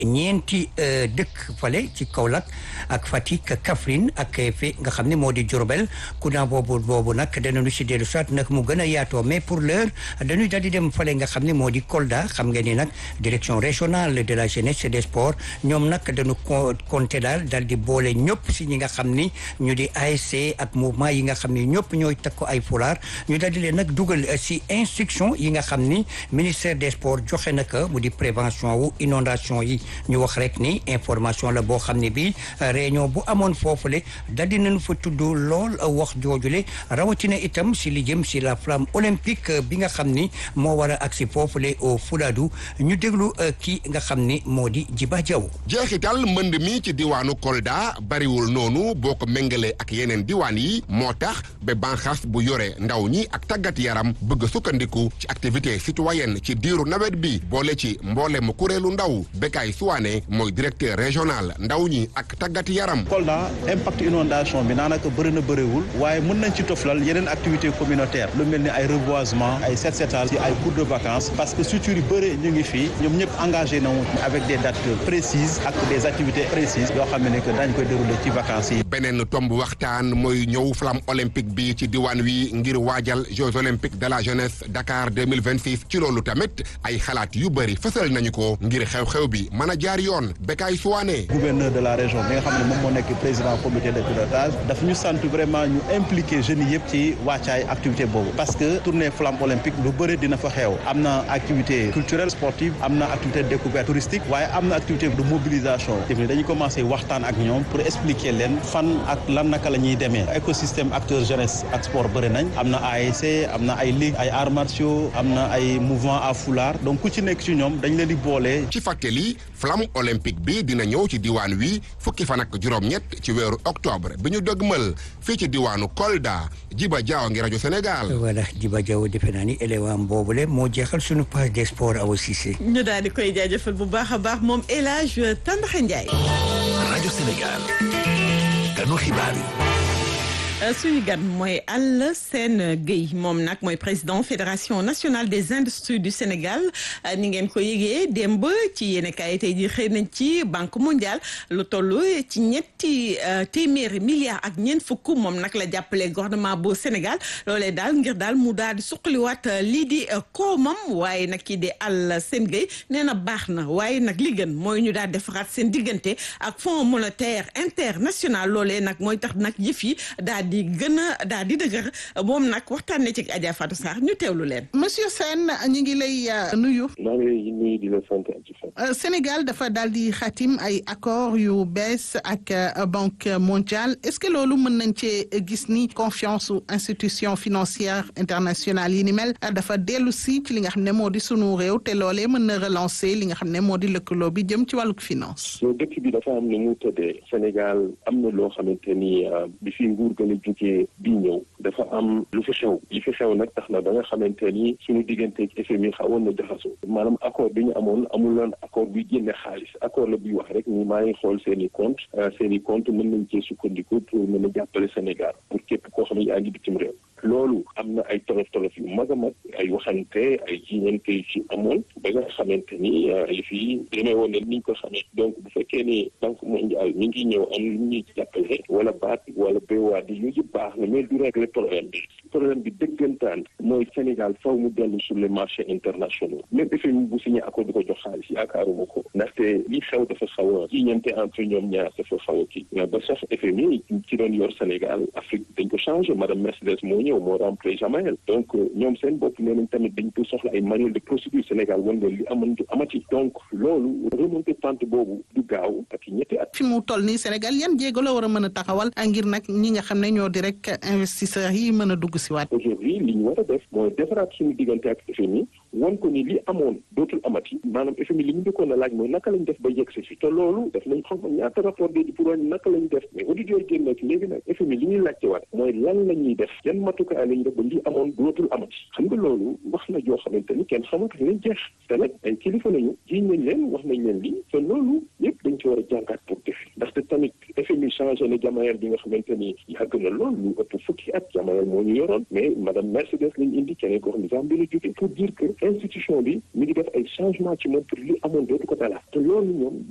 ñeenti dëkk fale ci Kaolack ak Fatick Kaffrine ak fi nga xam ne moo di Diourbel courant boobu boobu nag danañu si dellu soit nag mu gën a yaatoo mais pour l'heure dañuy daal di dem fale nga xam ne moo di Kolda xam ngeen ni nag direction régionale de la jeunesse et des sports ñoom nag dañu compté daal daal di boole ñëpp si ñi nga xam ni ñu di ASC ak mouvement yi nga xam ni ñëpp ñooy takku ay fulaar ñu daal di leen nag dugal si instruction yi nga xam ni ministère des sports joxe na ko mu di prévention wu inondation yi ñu wax rek ni information la boo xam ne bii réunion bu amoon foofule daal di nañu fa tudd lool wax joojule rawatina itam si li jëm si la flamme olympique bi nga xam ni moo war a agsi foofule au Fuladu ñu déglu kii nga xam ni moo di Jiba Jaw jeexital mbënd mi ci diwaanu Kolda bariwul noonu boo ko méngalee ak yeneen diwaan yi moo tax ba banxaas bu yore ndaw ñi ak tàggat yaram bëgg sukkandiku ci activité citoyenne ci diiru nawet bi boole ci mboole mu kuréelu ndaw Bekay Suwaane mooy directeur régional ndaw ñi ak tàggat yaram. Kolda impact inondation bi naanaka bëri na bëriwul waaye mën nañ ci toflal yeneen activité communautaire lu mel ni ay reboisement ay set setal ci ay cours de vacances parce que structures yu bëri ñu ngi fii ñoom ñëpp engagé na avec des dates précises ak des activités précises yoo xam ne que dañ koy dérouler ci vacances yi. beneen tomb waxtaan mooy ñëw flamme olympique bi ci diwaan wi ngir waajal Jeux olympiques de la jeunesse Dakar 2026 ci loolu tamit ay xalaat yu bëri fësal nañu ko ngir xew-xew bi mën a jaar yoon Bekay Suwaane. gouverneur de la région bi nga xam ne moom moo nekk président comité de pilotage dafa ñu sant vraiment ñu impliqué jeunes yëpp ci wàccaay activité boobu parce que tournée flamme olympique lu bëri dina fa xew am na activité culturelle sportive am na activité de découverte touristique waaye am na activité de mobilisation dañuy commencé waxtaan ak ñoom pour expliquer leen fan ak lan naka la ñuy demee écosystème acteur jeunesse ak sport bëri nañ am na ASC am na ay ligue ay arts martiaux am na ay mouvement à foulard donc ku ci nekk ci ñoom dañ leen di boole. ci fàttali flamme olympique bi dina ñëw ci diwaan wi fukki fan ak juróom-ñett ci weeru octobre bi ñu dëgmal fii ci diwaanu Kolda Jiba Jaaw ngi rajo Sénégal. voilà Jiba Jaaw defe naa ni élément boobule moo jeexal suñu page des sports Awa Cissé. ñu daal di koy jaajëfal bu baax a baax moom El Hadj Tandaxa Ndiaye. rajo Sénégal. kanu xibaar yi. suñu gan mooy Alassane Gueye moom nag mooy président fédération nationale des industries du Sénégal ni ngeen ko yëgee démb ci yéen kaay tey jii xëy nañ ci banque mondiale lu toll ci ñetti téeméeri milliards ak ñeent fukk moom nag la jàppale gouvernement bu Sénégal loolee daal ngir daal mu daal di suqaliwaat lii di koomam waaye nag kii di Alassane Gueye nee na baax na waaye nag li gën mooy ñu daal defaraat seen diggante ak fonds monétaire international loolee nag mooy tax nag yëf yi daal di gën a daal di dëgër moom nag waxtaan na ci Adja Fatou Sarr ñu teewlu leen. monsieur Sène ñu ngi lay nuyu. maa ngi lay nuyu di la sant ci fan. Sénégal dafa daal di xatim ay accord yu bees ak banque mondiale est-ce que loolu mën nañ cee gis ni confiance su institution financière internationale yi ni mel dafa dellu si ci li nga xam ne moo di sunu réew te loolee mën na relancer li nga xam ne moo di lëkkaloo bi jëm ci wàllug finance. yow dëkk bi dafa am nu mu tëddee Sénégal am na loo xamante ni bi fi nguur gën a jógee bii ñëw dafa am lu fi xew li fi xew nag tax na ba nga xamante ni suñu digganteeg FMI xawoon na jaxasoo maanaam accord bi ñu amoon amul loon accord buy génne xaalis accord la buy wax rek ni maa ngi xool seen i compte seen i compte mën nañ cee sukkandiku pour mën a jàppale Sénégal pour képp koo xam ne yaa ngi bitim réew loolu am na ay tolof tolof yu mag a mag ay waxante ay jiñante yu ci amoon ba nga xamante ni li fi demee woon ne ni ñu ko xamee donc bu fekkee ni banque mondiale mi ngi ñëw am lu ñuy jàppale wala baat wala béywaat yi yooyu yëpp baax na mais du régler problème bi problème bi dëggantaan mooy Sénégal faw mu dellu sur les marchés internationaux même FMI bu signé accord di ko jox xaalis yaakaaruma ko ndaxte li xew dafa xaw a jiñante entre ñoom ñaar dafa xaw a kii ba sax FMI ci doon yor Sénégal Afrique dañ ko changé madame Mercedes moo ñëw moo remplacé Jamael donc ñoom seen bopp nee nañ tamit dañ ko soxla ay manuel de procédure Sénégal wan leen li amoon du amati donc loolu remonté pente boobu du gaaw ak ñetti at. fi mu toll nii Sénégal yan jéego la war a mën a taxawal ngir nag ñi nga xam ne ñoo di rek investisseurs yi mën a dugg si waat. aujourd'hui li ñu war a def mooy defaraat suñu diggante ak FMI wan ko ni li amoon dootul amati maanaam FMI li ñu njëkkoon a laaj mooy naka lañ def ba yegg si fi te loolu def nañ xam ñaata rapport bi pour wàññi naka lañ def mais auditeurs yi génn ci léegi nag FMI li ñuy laajte waat mooy lan la ñuy def yan matukaay lañ def ba li amoon dootul amati xam nga loolu wax na joo xamante ni kenn xamatu lañ jeex te nag ay kilifa nañu jiiñ nañ leen wax nañ leen lii te loolu yëpp dañ ci war a jàngaat pour def ndaxte tamit FMI changé na jamayel bi nga xamante ni yàgg na lool lu ëpp fukki at jamayel moo ñu yoroon mais madame Mercedes lañ indi keneen ko xam ne Zambie la jóge pour dire que institution bi mi ngi def ay changement ci moom pour li amoon dootu ko dalaat te loolu ñoom